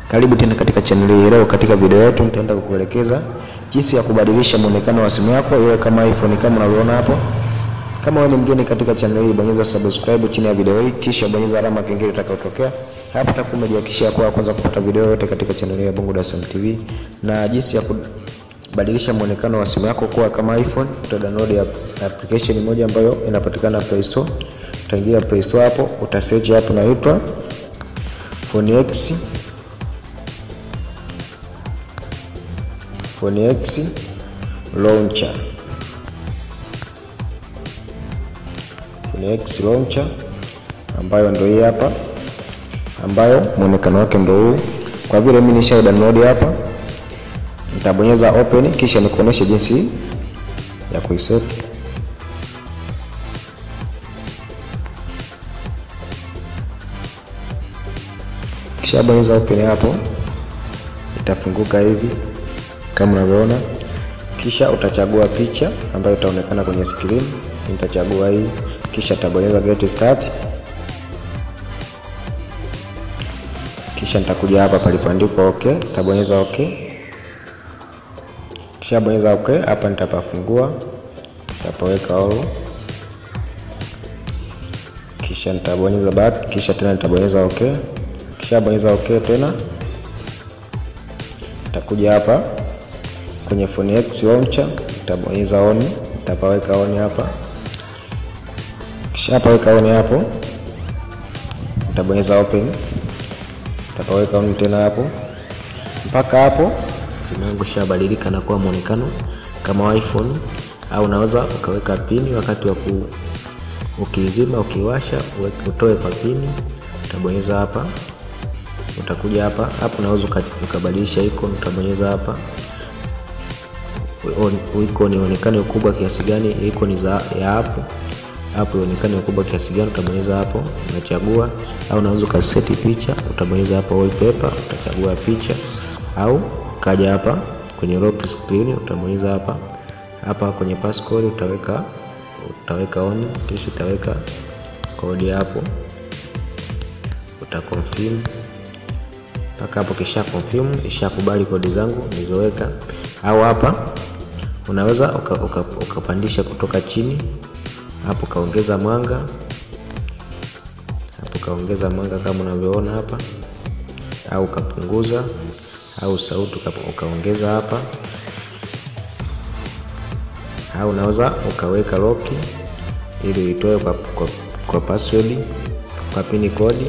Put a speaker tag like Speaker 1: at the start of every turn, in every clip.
Speaker 1: Karibu tena katika channel hii. Leo katika video yetu nitaenda kukuelekeza jinsi ya kubadilisha muonekano wa simu yako iwe kama iPhone kama unavyoona hapo. Kama wewe ni mgeni katika channel hii, bonyeza subscribe chini ya video hii, kisha bonyeza alama kengele itakayotokea hapo. Utakuwa umejihakikishia kwa kwanza kupata video yote katika channel hii ya Bongo Dar es Salaam TV na jinsi ya kubadilisha muonekano wa simu yako kuwa kama iPhone. Utadownload application moja ambayo inapatikana Play Store. Utaingia Play Store hapo, utasearch hapo inaitwa Phone X Phone X Launcher. Phone X Launcher ambayo ndio hii hapa, ambayo muonekano wake ndio huu. Kwa vile mimi nisha download hapa, nitabonyeza open, kisha nikuoneshe jinsi ya kuiset. Kisha bonyeza open hapo, itafunguka hivi kama unavyoona, kisha utachagua picha ambayo itaonekana kwenye screen. Nitachagua hii, kisha tabonyeza get start, kisha nitakuja hapa palipoandikwa okay, tabonyeza okay, kisha bonyeza okay. Hapa nitapafungua, nitapoweka all, kisha nitabonyeza back, kisha tena nitabonyeza okay, kisha bonyeza okay tena, nitakuja hapa kwenye Phone X Launcher nitabonyeza on, nitapaweka on hapa, kisha paweka on hapo, nitabonyeza open, nitapaweka on tena hapo. Mpaka hapo simu yangu shabadilika na kuwa muonekano kama iPhone, au unaweza ukaweka pini wakati wa ku ukizima, ukiwasha utoe papini, utabonyeza hapa, utakuja hapa hapo, unaweza ukabadilisha icon, utabonyeza hapa icon ionekane ukubwa kiasi gani, icon za ya hapo hapo ionekane ukubwa kiasi gani, utabonyeza hapo, unachagua. Au unaweza ukaseti picha, utabonyeza hapo wallpaper, utachagua picha, au kaja hapa kwenye lock screen, utabonyeza hapa hapa kwenye passcode, utaweka utaweka on, kisha utaweka kodi hapo, utaconfirm mpaka hapo, kisha confirm, ishakubali kodi zangu nilizoweka. Au hapa unaweza ukapandisha uka, uka kutoka chini hapo, kaongeza mwanga hapo, kaongeza mwanga kama unavyoona hapa, au ukapunguza, au sauti ukaongeza hapa, au unaweza ukaweka lock ili uitoe kwa, kwa, kwa password kwa pini kodi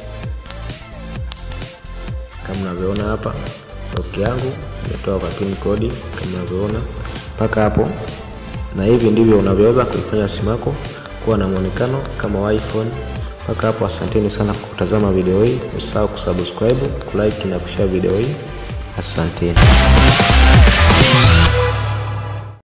Speaker 1: kama unavyoona hapa, lock yangu imetoa kwa pin kodi kama unavyoona mpaka hapo. Na hivi ndivyo unavyoweza kuifanya simu yako kuwa na muonekano kama iPhone. Mpaka hapo, asanteni sana kwa kutazama video hii. Usahau kusubscribe, kulike na kushare video hii. Asanteni.